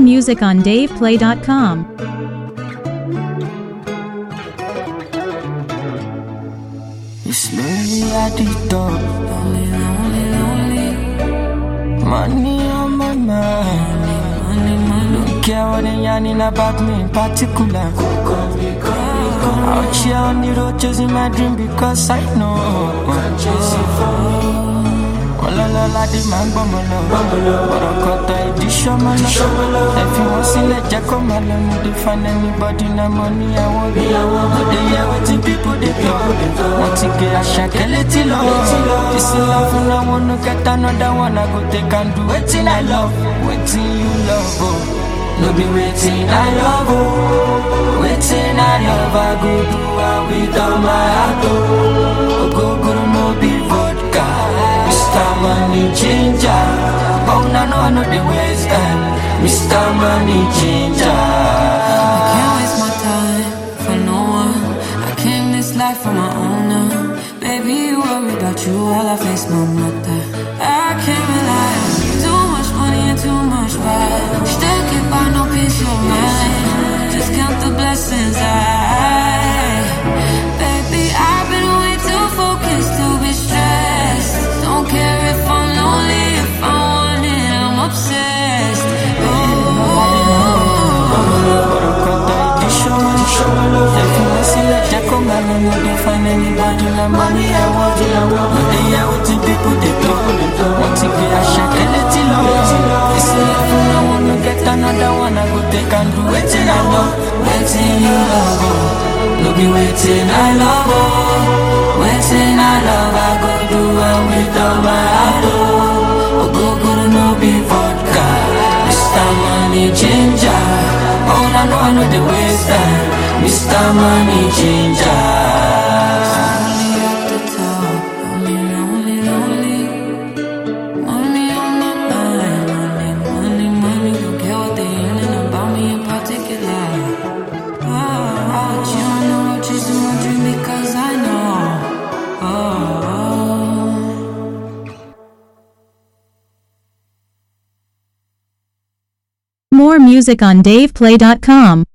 music on DavePlay.com. It's lonely at the top. Lonely, lonely, lonely. Money on my mind. Money, money. Don't care what they yarning about me in particular. Out here on the road chasing my dream because I know. ọlọ́lọ́lá dé máa ń gbọ́mọ lọ ọ̀rọ̀ kọ̀tọ̀ ìdí ṣọ́mọ lọ ẹ fi wọ́n sílẹ̀ jẹ́ kó máa lọ no dey find anybody na money àwọn bí no dey hear wetin people dey talk wọ́n ti gé àṣàkẹ́ létí lọ this love na one no get another one i go take and do wetin i love wetin you love o. No be wetin I love o, wetin I love I go do am with all my heart o. Ogogoro no be vodka, Mr. Money Ginger. Oh na no I no dey waste time, Mr. Money Ginger. Can't waste my time for no one. I came this life for my own now. Baby, you worry about you while I face my mother. I can't rely on too much money and too much pride. Still can't buy no peace of mind. Just count the blessings I. Baby, I've been way too focused to be stressed. Don't care if I'm lonely, if I want it, I'm obsessed. Ọ̀rọ̀ kọ̀tọ̀ ìdí ṣọ́mọ lọ, ẹ fi wọ́n sílẹ̀ jẹ́ kó máa lọ no dey find anybody na money I want you. No dey hear wetin people dey talk, wọ́n ti gbé àṣàkẹ́ létí lọ. Ìsinmi fún àwọn no get another one I go take and do wetin I love, wetin you love o. No be wetin I love o, wetin I love I go do am with all my heart o. Ogogoro no be vodka, Mr. Money Ginger. Oh, I know I know the waste time, Mr. Money Ginger. Lonely at the top, lonely, lonely, lonely. Money on my mind, money, money, money. Don't care what they yelling about me in particular. Oh, but you don't know I'm chasing my dream because I know. Oh. More music on DavePlay.com.